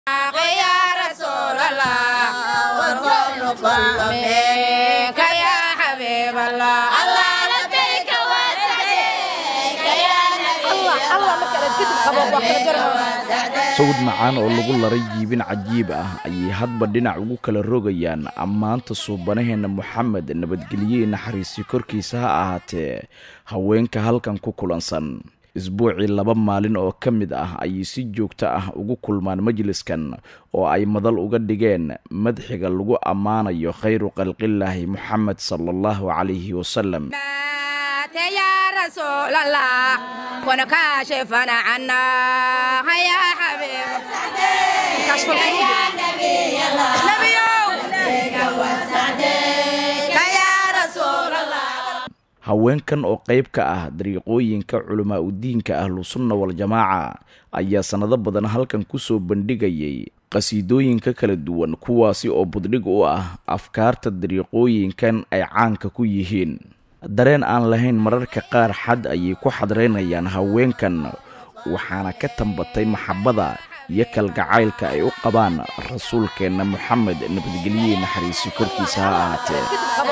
يا رسول الله والكون كله منك يا حبيب الله الله لبيك وسعديك يا نبي الله sawd macaan oo lagu laray jiibin cajiib ah ayay hadba dhinac ugu kala rogayaan ammaanta suubanaheenna moxamed nabadgelye naxariisi korkiisa ha ahaatee haweenka halkan ku kulansan isbuucii laba maalin oo ka mid ah ayay si joogto ah ugu kulmaan majliskan oo ay madal uga dhigeen madxiga lagu ammaanayo khayru khalqillaahi moxamed sala allahu calayhi wasalam يا رسول الله كن كاشفا عنا يا حبيب كشف يا نبي الله نبي يا رسول الله haweenkan oo qayb ka ah dariiqooyinka culamaa udiinka ahlusunna waljamaaca ayaa sannado badan halkan kusoo bandhigayay qhasiidooyinka kala duwan kuwaasi oo buddhig u ah afkaarta dariiqooyinkan ay caanka ku yihiin dareen aan lahayn mararka qaar xad ayay ku xadreynayaan haweenkan waxaana ka tambatay maxabbada iyo kalgacaylka ay u qabaan rasuulkeenna moxamed nabadgelye naxariisi korkiisa ha ahaatee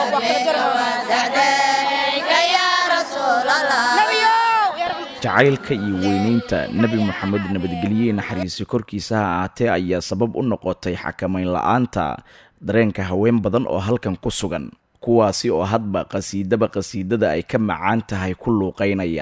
jacaylka iyo weynaynta nebi moxamed nabadgelye naxariisi korkiisa ha ahaatee ayaa sabab u noqotay xakamayn la-aanta dareenka haween badan oo halkan ku sugan kuwaasi oo hadba qhasiidaba qhasiidada ay ka macaan tahay ku luuqaynaya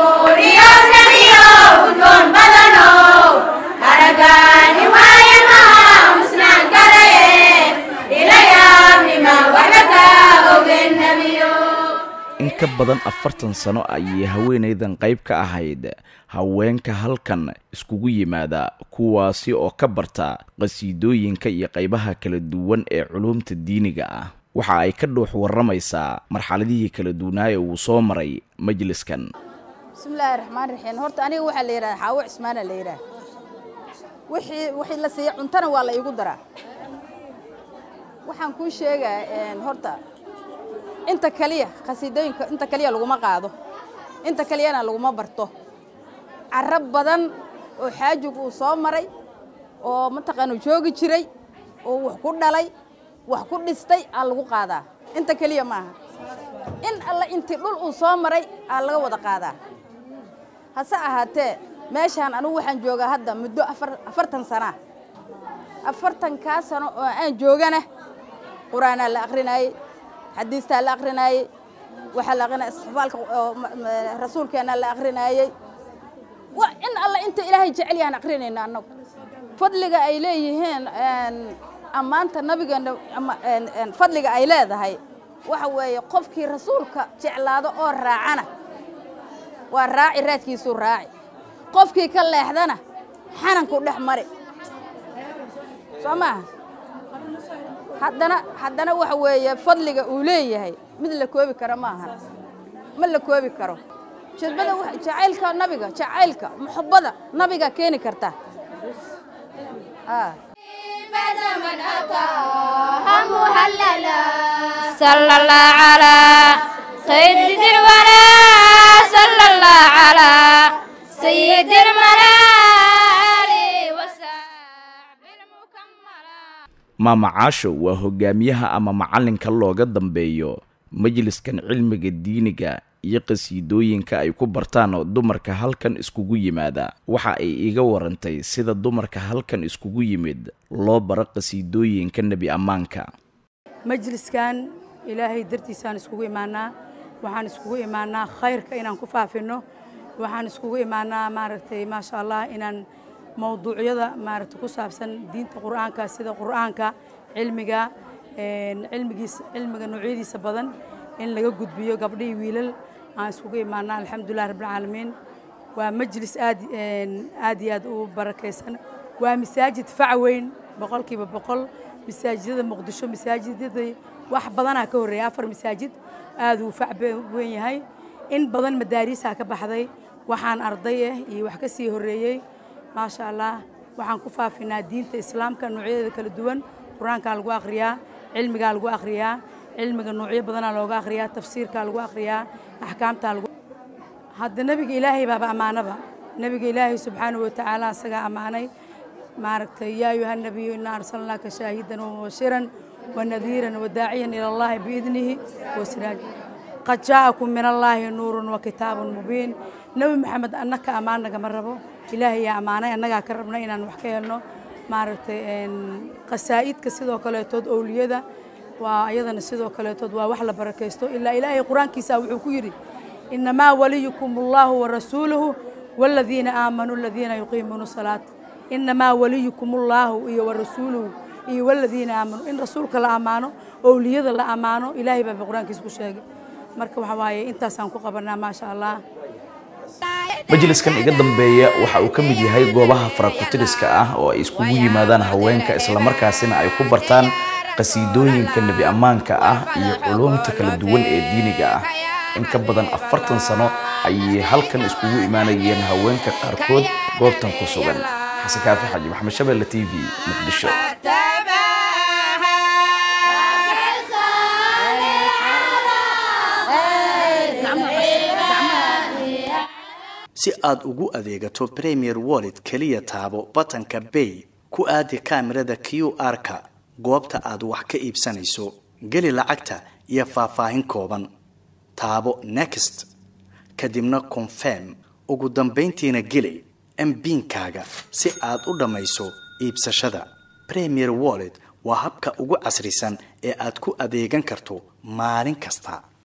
in ka badan afartan sano ayay haweenaydan qayb ka ahayd haweenka halkan iskugu yimaada kuwaasi oo ka barta qhasiidooyinka iyo qaybaha kala duwan ee culuumta diiniga ah waxa ay ka dhuux warramaysaa marxaladihii kala duwanaa ee uu soo maray majliskan bismillaahi raxmaan raxiim horta aniga waxaa la yidhaha xaawo cismaana la yidhaha wixii wixii la siiya cuntana waa la iigu daraa waxaan kuu sheegaa horta inta kaliya khasiidooyinka inta kaliya laguma qaado inta kaliyana laguma barto carab badan oo xaajig uu soo maray oo mataqaana joogi jiray oo wax ku dhalay wax ku dhistay aa lagu qaadaa inta keliya maaha in alla intii dhul uu soo maray aa laga wada qaadaa hase ahaatee meeshaan anugu waxaan joogaa hadda muddo afartan sanaa afartankaa sano oo aan joogana qur-aanaa la akrinaayey xadiistaa la akrinaayey waxaa la akrinaya istixfaalka rasuulkeennaa la akrinaayey in alla inta ilaahay jecel yahaan akrinayna annagu fadliga ay leeyihiin ammaanta nabigeena fadliga ay leedahay waxa weeye qofkii rasuulka jeclaado oo raacana waa raaci raadkiisuu raaci qofkii ka leexdana xananku dhex mari soo maaha haddana haddana waxa weeye fadliga uu leeyahay mid la koobi karo maaha ma la koobi karo jadbada jacaylka nabiga jacaylka muxabbada nabiga keeni karta فزمن أتاها مهللا صلى الله على سيد الورى صلى الله على سيد الملال وسعب المكملا maama caasho waa hogaamiyaha ama macallinka looga dambeeyo majliskan cilmiga diiniga iyo qhasiidooyinka ay ku bartaan dumarka halkan iskugu yimaada waxa ay iiga warantay sida dumarka halkan iskugu yimid loo baro qhasiidooyinka nebi ammaanka majliskan ilaahay dartiisaan iskugu imaanaa waxaan iskugu imaanaa khayrka inaan ku faafinno waxaan iskugu imaanaa maaragtay maasha allah inaan mawduucyada maaragtay ku saabsan diinta qur'aanka sida qur'aanka cilmiga cilmigiisa cilmiga noocyadiisa badan in laga gudbiyo gabdhihii wiilal aan iskugu imaanaa alxamdulilah rabbilcaalamiin waa majlis aad aad iyo aad u barakaysan waa masaajid fac weyn boqolkiiba boqol masaajidada muqdisho masaajidada wax badanaa ka horreeya afar masaajid aad uu fac weyn yahay in badan madaariisaa ka baxday waxaan arday ah iyo wax ka sii horreeyey maasha allah waxaan ku faafinaa diinta islaamka noocyadeeda kala duwan qur-aankaa lagu akhriyaa cilmigaa lagu akhriyaa cilmiga noocyo badanaa looga akhriyaa tafsiirkaa lagu akhriyaa axkaamtaa lagu hadda nebiga ilaahay baaba ammaanaba nebiga ilaahay subxaanahu watacaala asagaa ammaanay maaragtay yaa ayuha nabiyu inaa arsalnaaka shaahidan wamubashiran wanadiiran wadaaciyan ila allahi biidnihi wasiraaj qad jaa'akum min allaahi nuurun wa kitaabun mubiin nebi maxamed annaka ammaan nagama rabo ilaahay yaa ammaanay annagaa ka rabna inaan wax ka helno maaragtay qasaa'idka sidoo kaleetood owliyada waa ayadana sidoo kaleetood waa wax la barakaysto ilaa ilaahay qur-aankiisa wuxuu ku yidhi inamaa waliyukum allahu warasuuluhu waaladiina aamanuu aladiina yuqiimuuna salaata inamaa waliyukum allaahu iyo warasuuluhu iyo waladiina aamanuu in rasuulka la ammaano owliyada la ammaano ilaahay baa qur-aankiisa ku sheegay marka waxaa waaye intaasaan ku qabanaa maasha allah majliskan iga dambeeya waxa uu ka mid yahay goobaha farakutiriska ah oo ay iskugu yimaadaan haweenka islamarkaasina ay ku bartaan qasiidooyinka nebi ammaanka ah iyo culumta kala duwan ee diiniga ah in ka badan afartan sano ayay halkan iskugu imaanayeen haweenka qaarkood goobtan ku sugan xasan kaafi xaji maxamed shabelle t v muqdisho si aad ugu adeegato premier wallet keliya taabo batanka bay ku aadi kaamirada q r-ka goobta aad wax ka iibsanayso geli lacagta iyo faahfaahin kooban taabo next kadibna confirm ugu dambayntiina geli mbiinkaaga si aad u dhammayso iibsashada premier wallet waa habka ugu casrisan ee aad ku adeegan karto maalin kasta